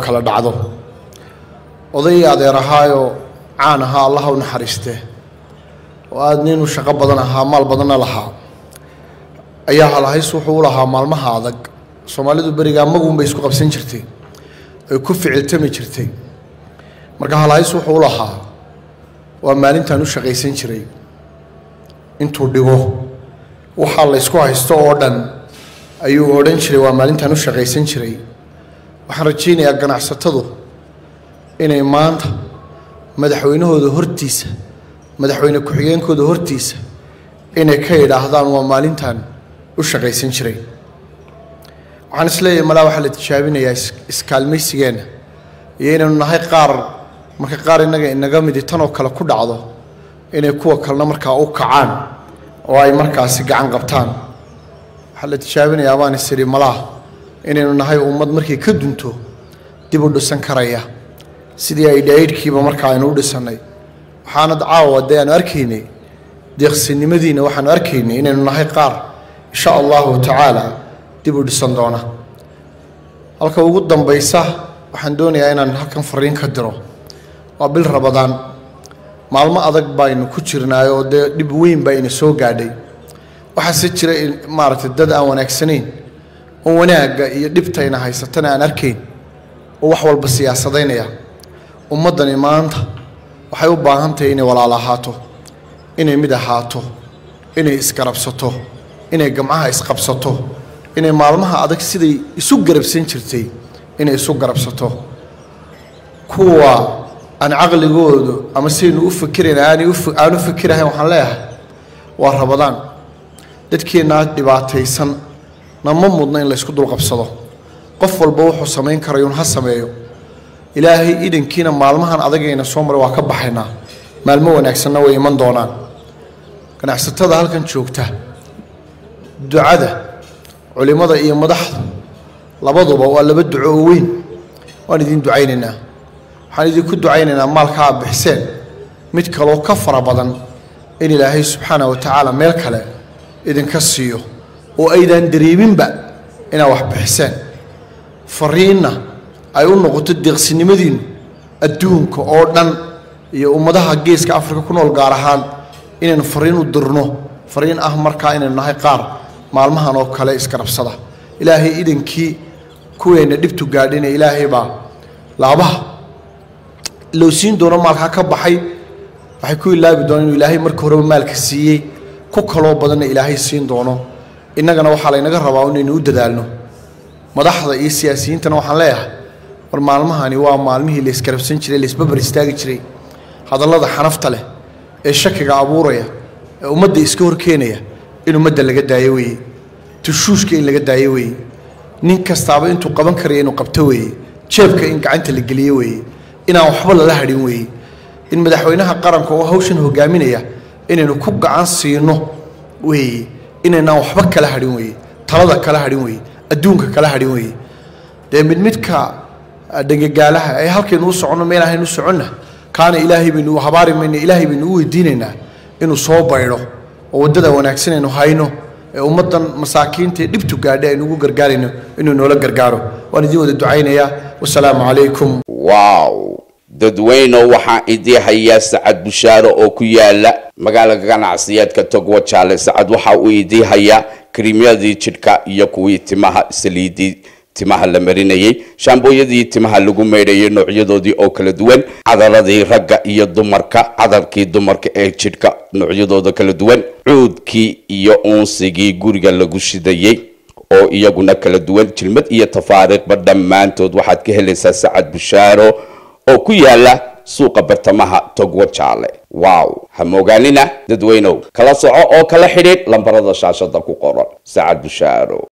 kala dhacdo oday adeer ahaayoo caan ahaa allaha u naxariiste oo aada nin u shaqo badan ahaa maal badanna lahaa ayaa halahays wuxuu u lahaa maalmaha adag soomaalidu berigaa maguunbay isku qabsan jirtay ay ku ficiltami jirtay marka halahays wuxuu u lahaa waa maalintaan u shaqaysan jiray intuu dhigo waxaa la ysku haysto oo dhan ayuu odhan jiray waa maalintaan u shaqaysan jiray waxaan rajaynayaa ganacsatadu inay maanta madaxweynahooda hortiisa madaxweyne ku-xigeenkooda hortiisa inay ka yidhaahdaan waa maalintan u shaqaysan jiray waxaan isleeyahay malaa waxaa la tijaabinayaa iskaalmaysigeenna iyo inaynu nahay qaar marka qaar innaga inaga midi tanoo kale ku dhacdo inay kuwa kalena markaa u kacaan oo ay markaasi gacan qabtaan waxaa la tijaabinayaa baan is idhi malaa inaynu nahay ummad markay ka dunto dib u dhisan karaya sidii ay dhaydhkiiba markaa aynu u dhisannay waxaana caawa dee aanu arkaynay deeqsinimadiina waxaanu arkaynay inaynu nahay qaar insha allahu tacaala dib u dhisan doona halka ugu dambaysa waxaan doonayaa inaan halkan fariin ka diro waa bil rabadaan maalmo adag baynu ku jirnaay oo dee dhib weyn baa ina soo gaadhay waxaase jira maaragtay dad aan wanaagsanayn oo wanaagga iyo dhibtayna haysatana aan arkayn oo wax walba siyaasadaynaya ummaddani maanta waxay u baahan tahay inay walaal ahaato inay mid ahaato inay isgarabsato inay gamcaha isqabsato inay maalmaha adag siday isu garabsan jirtay inay isu garabsato kuwa aan caqligoodu ama sidaynu u fikirayn aanay aan u fikirahayn waxaan leeyahay waa rabadaan dadkeennaa dhibaataysan nama mudna in laysku dulqabsado qof walba wuxuu samayn karayuun ha sameeyo ilaahay idankiina maalmahan adagayna soo maray waa ka baxaynaa maalmo wanaagsanna way iman doonaan ganacsatada halkan joogta ducada culimmada iyo madaxda labaduba waa laba duco oo weyn waan idin ducaynaynaa waxaan idinku ducaynaynaa maalka aad bixiseen mid kaloo ka fara badan in ilaahay subxaana wa tacaala meel kale idinka siiyo oo aydaan dareeminba inaad wax bixiseen fariinna ay u noqoto deeqsinimadiinnu adduunka oo dhan iyo ummadaha geeska afrika ku nool gaar ahaan inaynu fariin u dirno fariin ah markaa inaynu nahay qaar maalmahan oo kale isgarabsada ilaahay idankii kuweenna dhibtu gaadhina ilaahay baa laabaha loo siin doono maalkaa ka baxay waxay ku ilaabi doonaan inuu ilaahay marka horeba maalka siiyey ku kaloo badanna ilaahay siin doono innagana waxaa laynaga rabaa inaynu u dadaalno madaxda iyo siyaasiyiintana waxaan leeyahay war maalmahani waa maalmihii laysgarabsan jiray laysbabar istaagi jiray hadallada xanafta leh ee shakiga abuuraya ee ummadda iska horkeenaya in ummadda laga daayo weeye tushuushka in laga daayo weeye nin kastaaba intuu qaban karaya inuu qabto weeye jeebka in gacanta la geliyo weeye inaan waxba lala hadhin weeye in madaxweynaha qaranka oo hawshan hogaaminaya inaynu ku gacan siino weeye inaynaan waxba kala hadhin weeye talada kala hadhin weeye adduunka kala hadhin weeye dee mid midka dhegagaalaha ee halkaynu u soconno meel ahaynu u soconna kaana ilaahay baynu habaari mayna ilaahay baynu u weydiinaynaa inuu soo baydho oo waddada wanaagsan aynu hayno ee ummaddan masaakiinta ee dhibtu gaadhay aynu ugu gargaarayno inuu noola gargaaro waan idin wada ducaynayaa wasalaamu calaykum wow dadweyno waxaan idii hayaa sacad bushaaro oo ku yaala magaalada ganacsiyeedka togwa jaale sacad waxa uu idii hayaa krimyadii jidhka iyo kuwii timaha saliidii timaha la marinayay shaambooyadii timaha lagu maydhayay noocyadoodii oo kala duwan cadaradii ragga iyo dumarka cadarkii dumarka ee jidhka noocyadooda kala duwan cuudkii iyo uunsigii guriga lagu shidayey oo iyaguna kala duwan jilmad iyo tafaariiqba dhammaantood waxaad ka helaysaa sacad bushaaro oo ku yaala suuqa bartamaha togwa jaale wow ha moogaanina dadweynow kala soco oo kala xidhiidh lambarada shaashada ku qoran sacad bushaaro